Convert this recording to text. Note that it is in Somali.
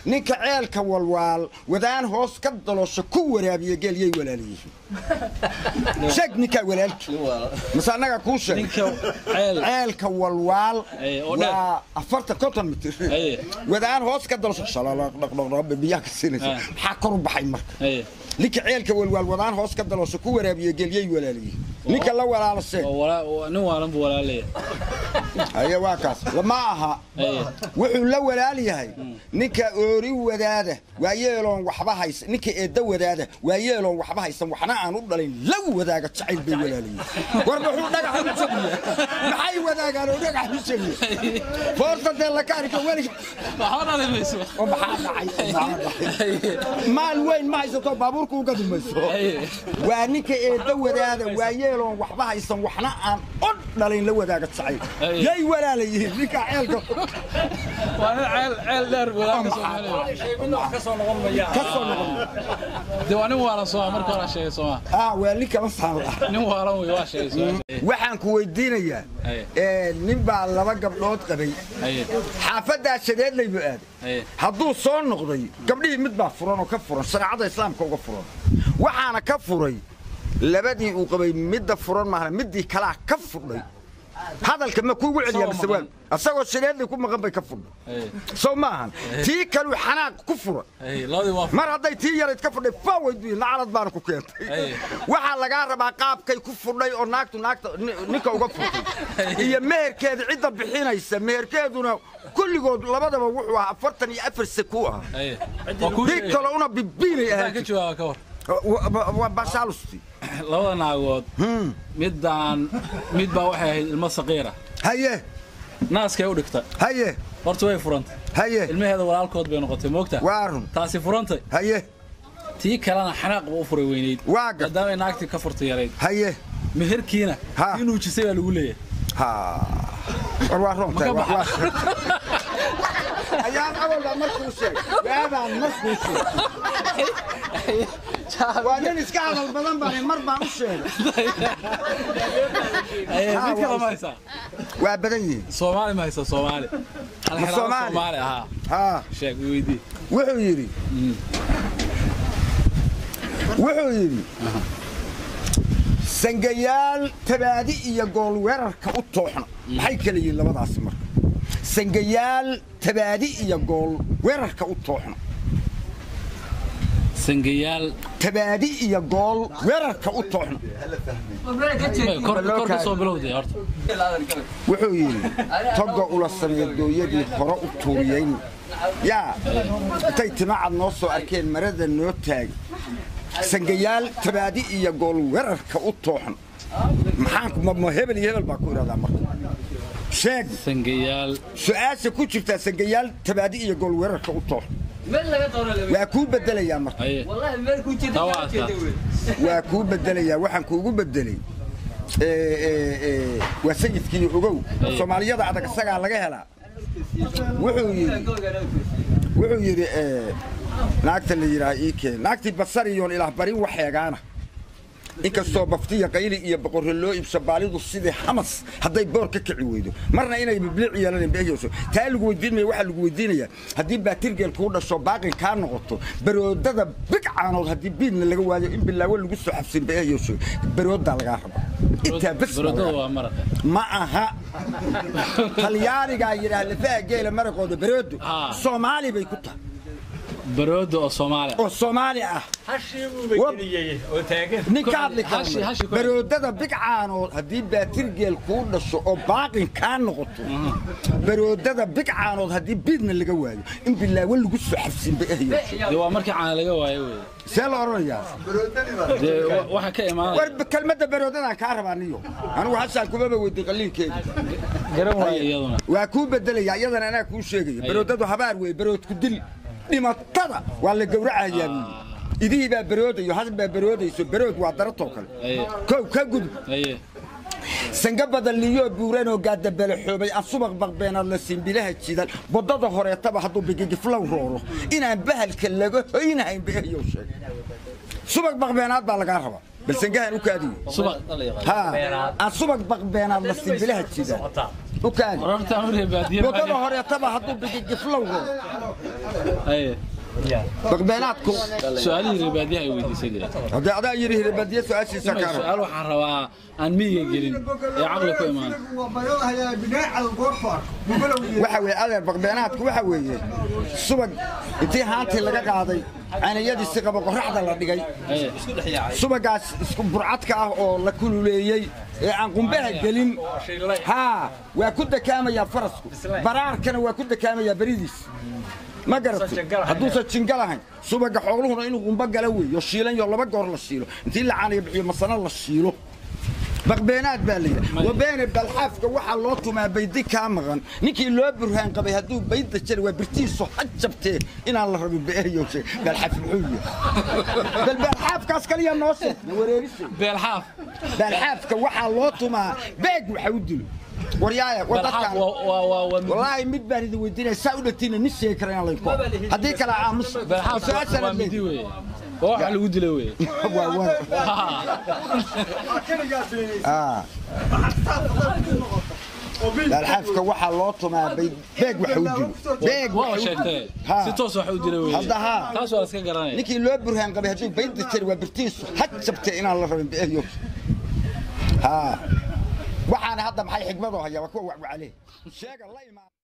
ninka ceelka walwaal wadaan hoos ka daloosho ku waraabiya geel yay walaalayihiin sheeg ninkaa walaalkii mase annaga kuu sheeg ninka ceel ceelka walwaal Aye, oo dheer. waa afartan konton mitir Aye. wadaan hoos ka dalsho shalaqdhaqdhaqdhaq biyaha ka siinaysa Ah. maxaa kor u baxay marka Aye. ninka ceelka walwaal wadaan hoos ka dalosho ku waraabiya gelyay walaaliyiin ninka la walaala sheeg waa walaa- waa- nin waalan buu walaalaya aye waa kaas lama aha Aye. wuxuu la walaal yahay ninka oori wadaada waa yeeloon waxba haysan ninka eedda wadaada waa yeeloon waxba haysan waxna aan u dhalin la wadaaga jacayl bay walaalayiin war muxuu dhagax u jabiya maxay wadaagaan oo dhagax u jabiya foorta dee lakaarika weliga waxba dhali mayso oo maxaa dhacay maxaa dhacay maal weyn ma haysato baabuurka uga dumayso Aye. waa ninka eedda wadaada waa yeeloon waxba haysan waxna aan u dhalin la wadaaga jacayl Aye. yay walaalayihiin ninka ceelka waa nin ceel ceel dheer walaalka soomaaliya ka soo noqon de waa nin waalan sooma marka hore sheegay sooma ah waa nin kala saal ah nin waalan wey waa sheegay sooma waxaan ku weydiinayaa Aye. ee, nin baa laba gabdhood qabay Aye. xaafaddaa shadeedlay buu aaday Aye. hadduu soo noqday gabdhihii mid baa furan oo ka furan shareecada islaamka uga furan waxaana ka furay labadii uu qabay midda furan maahna middii kalaa ka fudhay hadalka ma kuugu celiyaa Isagoo mise waa maqan. asagoo shadeedlay ku maqan bay ka fudhay Aye. soo maahan tii kaluu xanaaq ku furan Aye. labadii waa mar hadday tii yarayd ka fudhay fawaydu nacalad baana ku keentay Aye. waxaa lagaa rabaa qaabkay ku fudhay oo naagtu naagta ni- ninka uga furtay iyo meherkeeda cidda bixinaysa meherkeeduna kulligood labadaba wuxuu ahaa afartan iyo afar seku ah Aye. waa kuu nin sheegay kale una bibiinay Intaan ka ahayd jawaaba ka war waa bashaalusti labada naagood midaan mid baa waxay ahayd ilmo saqiira haye naaskay u dhigta haye horta way furantay haye ilmaheeda walaalkood bay noqotay moogta waa run taasi furantay haye tii kalena xanaaq buu u furay weynayd Waa gar- maadaama ay naagtii ka furtay yarayd haye meherkiina Ha. tii nuujisay baa lagu leeyahay ha war waa runtahay Ma ka waa- waa- ayaan awalba markuu sheeg waabaan markuu sheeg waa nin iska hadal badan baan mar baan u sheegay Aye, Ha, mid kale waa- ma haysaa waa badan yihiin soomaali ma haysa soomaali Hal Ma xiraalo Soomaali? soomaali ahaa haa sheeg i weydii wuxuu yidhi wuxuu yidhi sangayaal tabaadi iyo gool weerarka u tooxna maxay kala yihiin labadaasi marka sangayaal tabaadi iyo gool weerarka u tooxna sangayaal tabaadi iyo gool weerarka u tooxna kor kor ka soo bilowday horta wuxuu yidhi toga ula sameeya dooyadii hore u tuuriyeyn yaa intay timacad noo soo arkeen marada noo taagi sangayaal tabaadi iyo gool weerarka u tooxna maxaan ma- ma hebel iyo hebel baa ku idhahdaa marka sheeg sangayaal su-aasha ku jirtaa sangayaal tabaadi iyo gool weerarka u tooxna waa kuu bedelayaa marka aye taa waa adkaa waa kuu bedelayaa waxaan kuugu bedelay ee, ee, ee, waa sayidkii ogow soomaaliyada adag isagaa laga helaa wuxuu yidhi wuxuu yidhi ee, naagta la yidhaah ii keen naagtii basariyoon ilaah barin waxeegaana inkastoo baftiya qayli iyo boqorre loo iibso baalidu sidii xamas hadday boor ka kici weydo marna inay bibliic yeelaneen behyayso taa lagu weydiinaya waxaa lagu weydiinayaa haddii baatirgeel kuu dhasho baaqin kaa noqoto baroodada bigcaanood haddii biidna laga waayo in bilaawo lagu soo xabsin behyayso baroodaa lagaa raba intaa bes baa barodada lagaa waa maraqa ma aha talyaanigaa yidhaah lafaha geela maraqooda baroodo Ah. soomaali bay ku tahay barooda oo soomaali ah oo soomaali ah nin ka hadli Hashi- hashi kara ku- baroodada bigcaanood haddii baatirgeel kuu dhasho oo baaqin kaa noqoto baroodada bigcaanood haddii biidna laga waayo in bilaawo lagu soo xabsiin bay ahyo dee waa markii caana laga waayo wey see la odhanayaa dee wa- waxa ka imaanaya war kelmadda baroodadaan kaa rabaa niyo anigu hashaan kumaba weydi qaliinkeeda garan waayo iyaduna waa kuu bedelaya iyadana anaa kuu sheegaya baroodadu habaar wey baroodku dil dhimatada waa la gowracayaa buyi idihii baa baroodayo has baa baroodayso barood waa daratoo kale Aye. kow ka gudub aye sanga badan liyoo buuranoo gaadabalaxoobay aan subaq baqbeenaad la simbilaha jidan boddada horeetaba hadduu bigigiflow rooro inaan bahalka laga hoynahayn beehyow sheeg subaq baqbeenaad baa lagaa rabaa bal sangahan u kaadiyo subaq ها الصبق بقبين الله سبيلها كذا u kaadi warartaan u reebaadiye wadada horeetaba hadduu bigigiflowgo haye baqbeenaadku su-aalihii reebaadiyaha ay weydiisay dee haddii adaa yidhi hirbadiye su-aashiisa Imay kaaro su-aal waxaan rabaa aan miyiga gelin ee caqli ku imaan waxa weeye adeer baqbeenaadku waxa weeye subag intii haantii laga qaaday canayadiisi qaba qoraxda la dhigay haye subagaas isku burcadka ah oo la kululeeyey ee aan qumbaha gelin haa waa ku dakaamayaa farasku baraarkana waa ku dakaamayaa beridiis ma garatay hadduusan jinga lahayn subaga xooluhuna inuu qumbo gala weeyo shiilan yo laba goor la shiilo intii la caanayo bixiyo masano la shiilo baqbeenaad baa la yidhi wabeene balxaafka waxaa loo tumaa baydi kaa maqan ninkii loo burhaan qabay hadduu bayda jari waa birtiisu ha jabtee inaan la rabin beeyo balxaaf muxuu yahay bal balxaafkaas kaliya noo sheeg na wareerise beelxaaf balxaafka waxaa loo tumaa beeg waxa u dilo waryaaya war beelxaaf dadkaan waa waa waa waa mid- wallaahi mid baan idin weydiinaya saa u dhatiina nin sheegi kara inaan laynku haddii kale aamus beelxaaf waa- waa su-aashana midi weeye waa wax lagu dila weeye waa war Ah. balxaafka waxaa loo tumaa bay- beeg waxa u dilo beeg waa waxa u sheegtay Ha. si toos wax u dila weeye Hadda haa. taas waa la iska garanaya ninkii loo burhaan qabay hadduu bayda jari waa birtiisu ha jabtee inaan la rabin beeyo haa waxaana hadda maxay xigmadoo hayaa waa kuwa wacwacale sheega la imaan